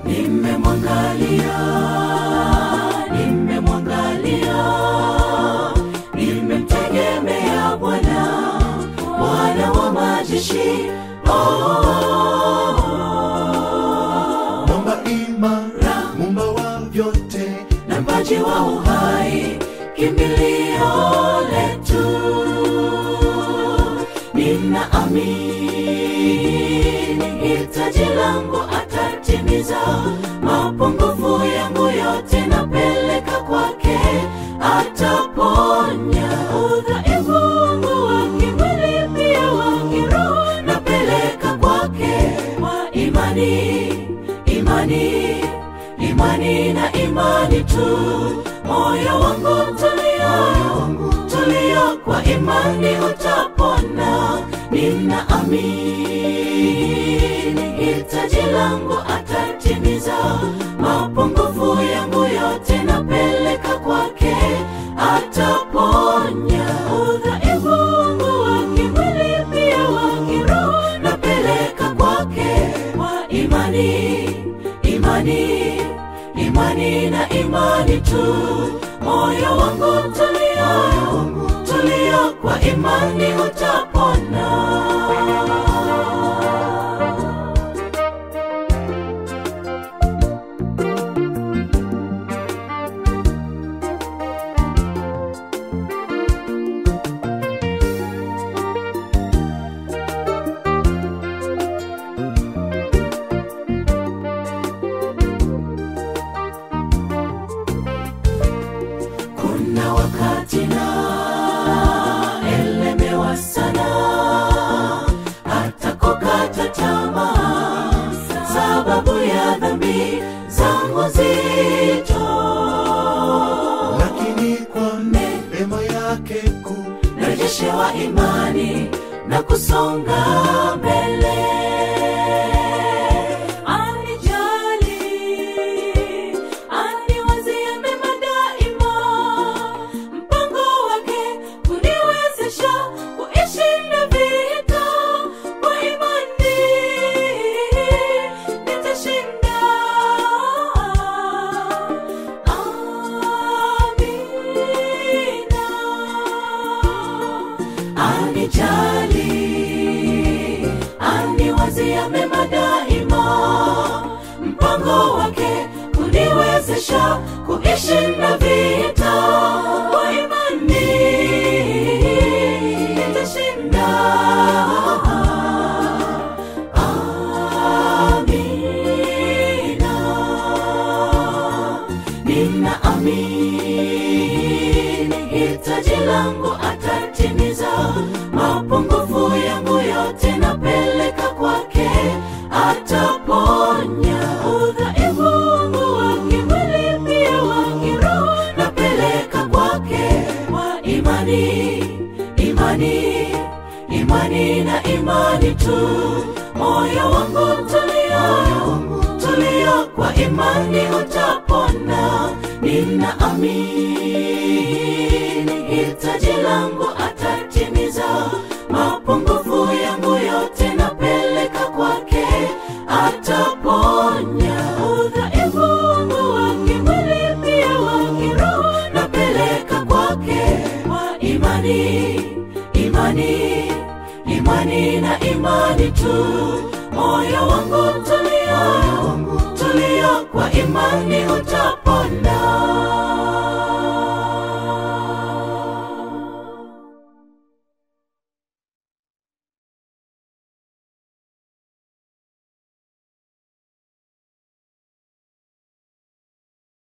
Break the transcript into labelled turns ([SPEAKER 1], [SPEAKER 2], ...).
[SPEAKER 1] nimemwangalia nimemwangalia nimemtegemea bwana bwana wa majeshi oh,
[SPEAKER 2] mwamba imara mumba wa vyote
[SPEAKER 1] na mpaji wa uhai kimbilio letu nina amini hitaji langu atatimiza mapungufu yangu yote napeleka kwake ataponya udhaifu wangu wa kimwili pia wa kiroho napeleka kwake kwa imani imani imani na imani tu moyo wangu tulia tulia kwa imani utapona nina amini hitaji langu atatimiza mapungufu yangu yote napeleka kwake ataponya udhaifu wangu wa kimwili pia wa kiroho napeleka kwake kwa imani imani imani na imani tu moyo wangu tulia tulia kwa imani utapona kuna wakati na elemewa sana hata kukata tamaa sababu ya dhambi zangu zito
[SPEAKER 2] lakini kwa neema yake kuu
[SPEAKER 1] narejeshewa imani na kusonga mbele anijali aniwazia mema daima mpango wake kuniwezesha kuishinda vita kwa imani nitashinda amina anijali aniwazia mema daima mpango wake kuniwezesha kuishinda vita kwa imani nitashinda amina nina amini hitaji langu atatimiza mapungufu yangu yote napeleka kwake ataponya udhaifu wangu wa kimwili pia wa kiroho napeleka kwake kwa imani imani imani na imani tu moyo wangu tulia tulia kwa imani utapona nina amini hitaji langu atatimiza mapungufu yangu yote napeleka kwake ataponya udhaifu wangu wa kimwili pia wa kiroho napeleka kwake kwa imani imani imani na imani tu moyo wangu tulia tulia kwa imani utapona